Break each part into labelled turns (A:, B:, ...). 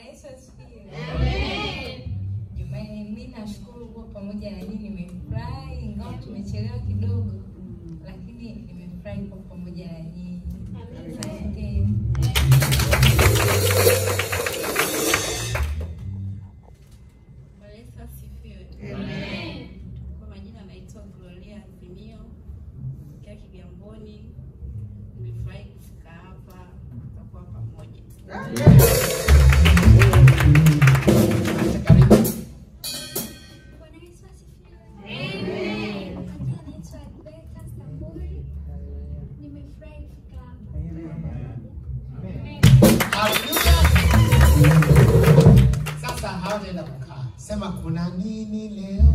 A: Bwana Yesu asifiwe. Jamani, mimi nashukuru kuwa pamoja na nyinyi, nimefurahi ingawa tumechelewa kidogo, lakini nimefurahi kuwa pamoja na nyinyi. Asanteni.
B: Bwana Yesu asifiwe. Kwa majina naitwa Gloria Azimio kia Kigamboni. Nimefurahi kufika hapa, tutakuwa pamoja.
C: Bwana Yesu asifiwe. Majina naitwa Rebecca Samburi. Nimefurahi kufika hapa.
D: Haleluya. Sasa hawataenda kukaa. Sema kuna nini leo?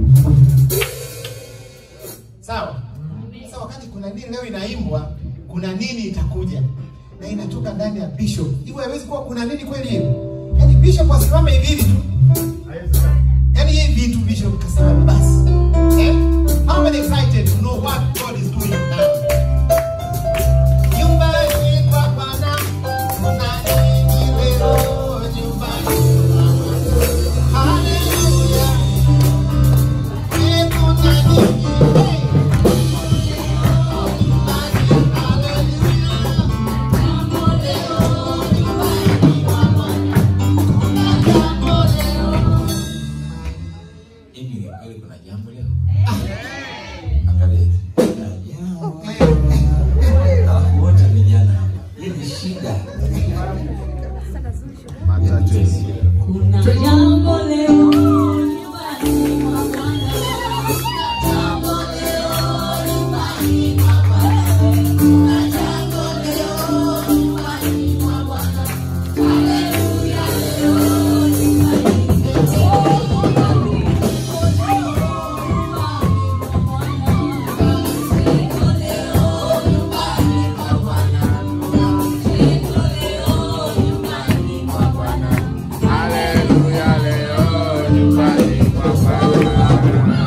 D: Sawa? Sasa wakati kuna nini leo inaimbwa, kuna nini itakuja. Na inatoka ndani ya bishop. Hivyo haiwezi kuwa kuna nini kweli hiyo. Yaani bishop asimame hivi hivi tu. Yaani hivi vitu bishop kasema basi. Eh? How many excited to know what God is doing now? Nyumbani kwa Bwana kuna nini leo nyumbani kwa Bwana? Haleluya. Eh, kuna nini? Hey.
E: Hivi ni kweli kuna jambo leo? Angalia. Kuna jambo. Alafu wote vijana hapa. Hii ni shida.
F: Kuna jambo leo nyumbani mwa Bwana. Jambo leo nyumbani mwa Bwana. Kuna jambo leo nyumbani mwa Bwana. Haleluya, leo nyumbani. Oh, nyumbani. Oh, leo nyumbani mwa Bwana. Siku leo nyumbani mwa Bwana. Siku leo nyumbani mwa Bwana.
G: Haleluya, leo nyumbani kwa Bwana.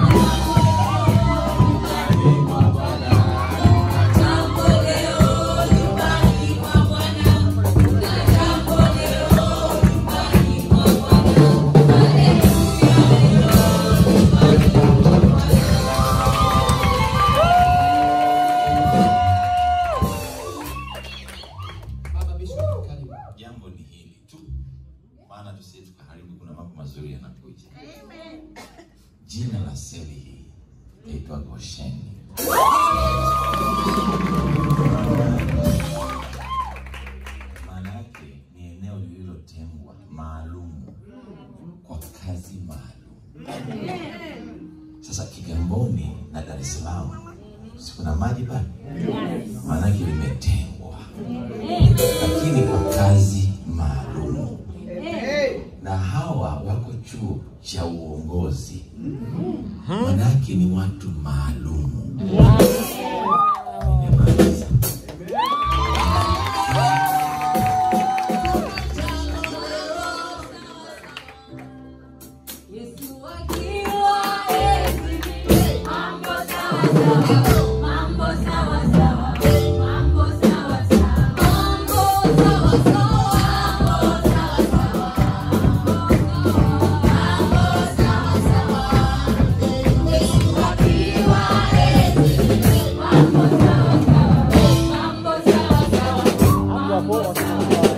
F: Jambo leo nyumbani mwa Bwana. Kuna jambo leo nyumbani mwa Bwana. Haleluya, leo nyumbani mwa Bwana.
D: Baba Bishop, karibu.
E: Jambo ni hili tu. Maana tusije tukaharibu kuna mambo mazuri yanakuja. Jina la seli hii inaitwa Gosheni. Maana yake ni eneo lililotengwa maalum kwa kazi maalum. Sasa Kigamboni na Dar es Salaam si kuna maji pale? Maana yake limetengwa, lakini kwa kazi maalum, na hawa wako chuo cha uongozi, maana yake ni watu maalum. Nimemaliza.
F: Yesu akiwa enzini, mambo sawa sawa, mambo sawa sawa, mambo sawa sawa, mambo sawa sawa, mambo sawa sawa. Yesu akiwa enzini, mambo sawa sawa, mambo sawa sawa, mambo sawa sawa.